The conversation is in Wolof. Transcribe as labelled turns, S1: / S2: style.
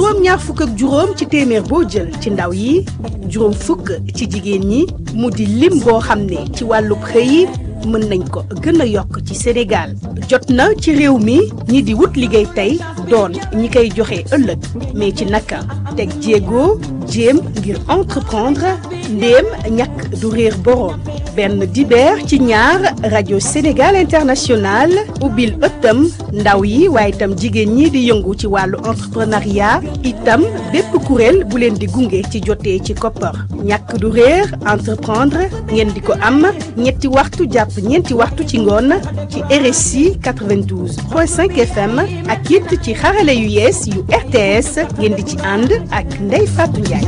S1: juróom ñaar fukk ak juróom ci téeméer boo jël ci ndaw yi juróom fukk ci jigéen ñi mu di lim boo xam ne ci wàllub xëy mën nañ ko gën a yokk ci Sénégal jot na ci réew mi ñi di wut liggéey tey doon ñi koy joxe ëllëg mais ci naka teg jéego jéem ngir entreprendre ndéem ñàkk du réer boroom benn dibeer ci ñaar rajo Sénégal International ubbil ëttam ndaw yi waaye itam jigéen ñi di yëngu ci wàllu entrepreneuriat itam bépp kuréel bu leen di gunge ci jotee ci koppar ñàkk du réer entreprendre ngeen di ko am ñetti waxtu jàpp ñeenti waxtu ci ngoon ci RSI 92.5 FM ak it ci xarale yu yees yu RTS ngeen di ci ànd ak Ndeye Fatou Ndiaye.